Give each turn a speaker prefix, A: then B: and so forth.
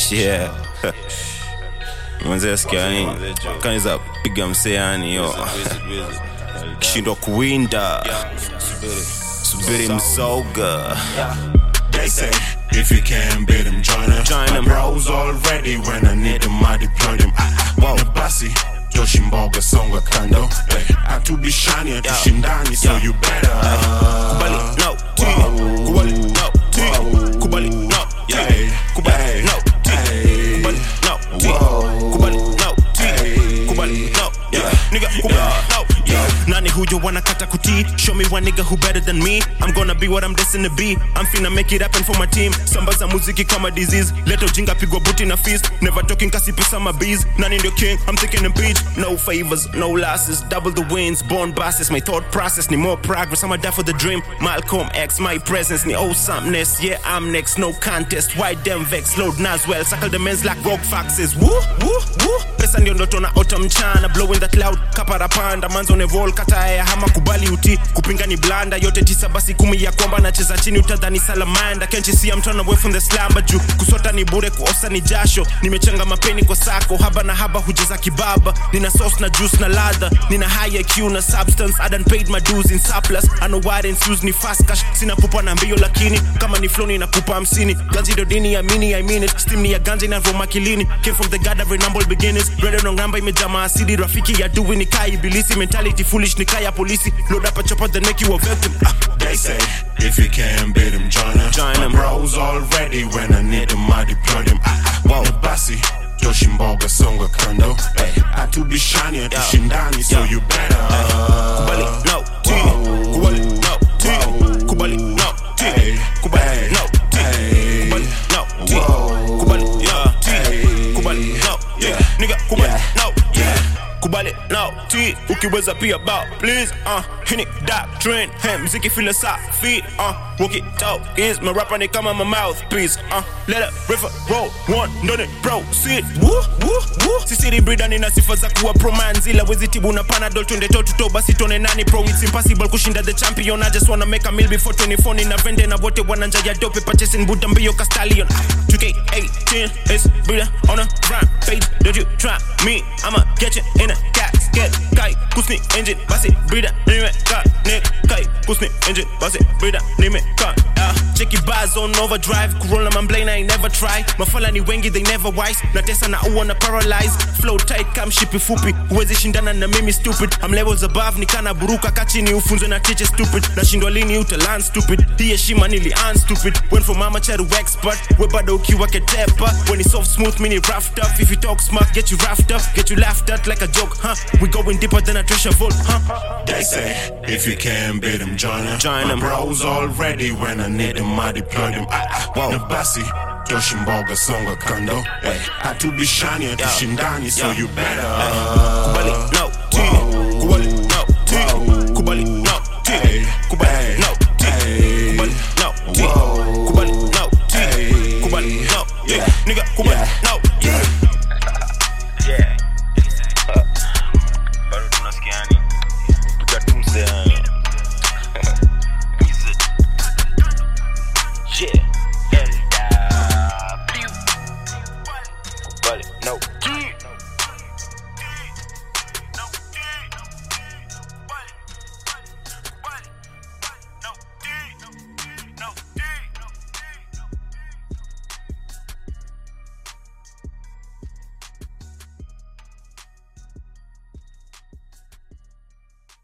A: yeah mwanzia sikia yani kaniza piga msee yani yo kishindwa kuwinda subiri mzoga
B: They say if you can't beat them, join them.
A: Join
B: My
A: 'em.
B: bros already when I need them, I deploy them. Wow, the basi Joshimboga songa kando. Hey, atubishani atushindani, so you better.
A: kubali no t kubali no t kubali no t kubali no t kubali no t kubali no t kubali no yeah nigga kubali no yeah nani huyo wanakata kuti show me one nigga who better than me i'm gonna be what i'm destined to be i'm finna make it happen for my team sambaza muziki kama disease leta ujinga pigwa buti na fist never talking kasi pesa my bees nani ndio king i'm thinking in beach no favors no losses double the wins born bosses my thought process need more progress i'ma die for the dream malcolm x my presence need oh somethness yeah i'm next no contest why them vex load naswell suckle the men's like rogue foxes woo woo woo pesa ndio ndoto na ota mchana blowing that loud kaparapanda manzo nevol kataya hama kubali uti kupinga ni blanda yote tisa basi kumi ya kwamba nacheza chini utadhani salamanda kenchi see I'm trying away from the slumber juu kusota ni bure kuosa ni jasho nimechanga mapeni kwa sako haba na haba hujeza kibaba nina sauce na juice na ladha nina high IQ na substance I done paid my dues in surplus I know why didn't use ni fast cash sina pupa na mbio lakini kama ni flow ninakupa hamsini ganzi ndo dini ya mini I mean it steam ni ya ganja inavoma kilini came from the god of humble beginnings bread on ngamba imejaa maasidi rafiki ya dui ni kai ibilisi mentality foolish ni kaya polisi load up a chopper the neck you a victim ah.
B: They say if you can't beat them, join them.
A: Join
B: My
A: 'em.
B: bros already when I need them, I deploy them. Wow, the basi Joshimboga songa kando. Hey, atubishani atushindani, so you better.
A: kubali no t kubali no t kubali no t kubali no t kubali no t kubali no t kubali no yeah nigga kubali no yeah kubali no t ukiweza pia bow please uh hini doctrine hey mziki philosophy uh walkie talkies my rapper ni kama my mouthpiece uh let it river roll one ndone proceed woo woo woo sisiri brida nina sifa za kuwa promanzila wezi tibu na panadol twende toe to toe basi tone nani pro it's impossible kushinda the champion I just wanna make a meal before 24 nina vende na wote wananja ya dope purchasing buda mbio castallion 2K18 is brida on a rampage don't you try me I'ma get you in a casket kai kusni engine basi brida nime ka nick kai kusni engine basi brida nime ka ah check your bars on overdrive corona mamblane I never try mafala ni wengi they never wise na tesa na uona paralyze flow tight kam shipi fupi huwezi shindana na mimi stupid I'm levels above nikana buruka kachini ufunzwe na teacher stupid nashindwa lini utalan stupid hii heshima nili un stupid went from amateur to expert we bado ukiwa ketepa when it's soft smooth mini roughed up if you talk smart get you roughed up get you laughed at like a joke huh we going deeper than a treasure vault huh
B: They say if you can't beat them, join them.
A: Join
B: My
A: 'em.
B: bros already when I need them, I deploy them. Wow, the basi Joshimboga songa kando. Hey, atubishani atushindani, so
A: Yeah.
B: you better.
A: kubali no t kubali no t kubali no t kubali no t kubali no t kubali no t kubali no yeah nigga kubali